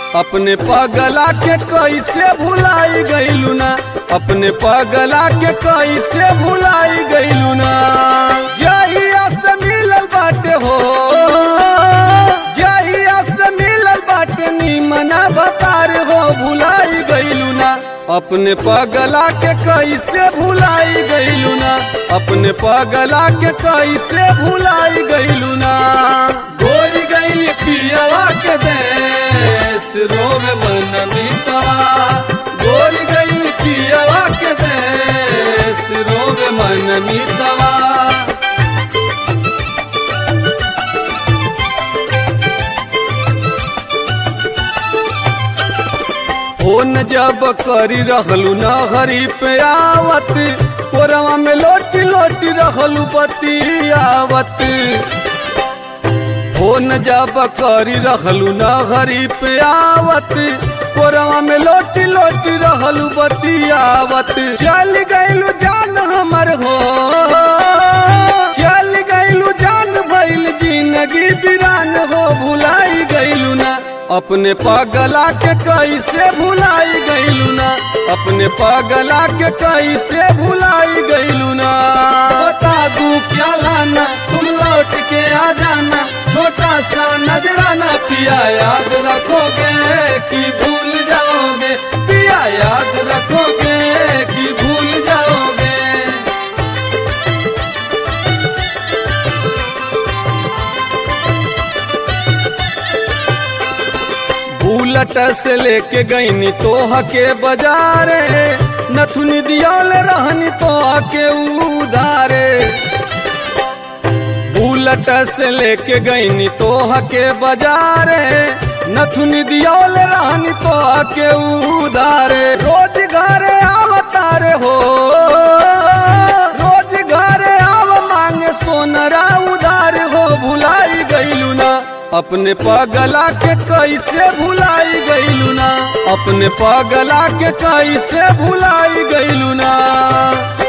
अपने पगला के कैसे भुलाई गईलू ना अपने पगला के कैसे भुलाई गईलू ना जहिया से मिलल बाटे हो जहिया से मिलल बाटे निमना बतार हो भुलाई गईलू ना अपने पगला के कैसे भुलाई गईलू ना अपने पगला के कैसे भुलाई गईलू ना गोरी गई पियवा के देश रोवे मन मीतवा गोरी गई पियवा के देश रोवे मन मीतवा फोन जब करी रहलू न हरी पे आवत कोरवा में लोटी लोटी रहलू बतियावत फोन जब करी रहलू न हरी पे आवत कोरवा में लोटी लोटी रहलू बतियावत चल गईलू जान हमर हो चल गईलू जान भइल जिंदगी बिरान हो भुलाई गईलू ना अपने पगला के कैसे भुलाई गईलू ना अपने पगला के कैसे भुलाई गईलू ना बता दू क्या लाना तुम लौट के आ जाना छोटा सा नजराना पिया याद रखोगे कि भूल जाओगे पिया याद रखोगे कि भूल जाओगे बुलट से लेके गईनी तोह के बाजारे नथुनी दियाल रहनी तोह के उधारे बुलट से लेके गईनी तोह के बाजारे नथुनी दियाल रहनी तोह के उधारे रोज घरे आवतारे हो रोज घरे आव मांगे सोनरा उधार हो भुलाई गईलू ना अपने पगला के कैसे भुलाई गईलू ना अपने पगला के कैसे भुलाई गईलू ना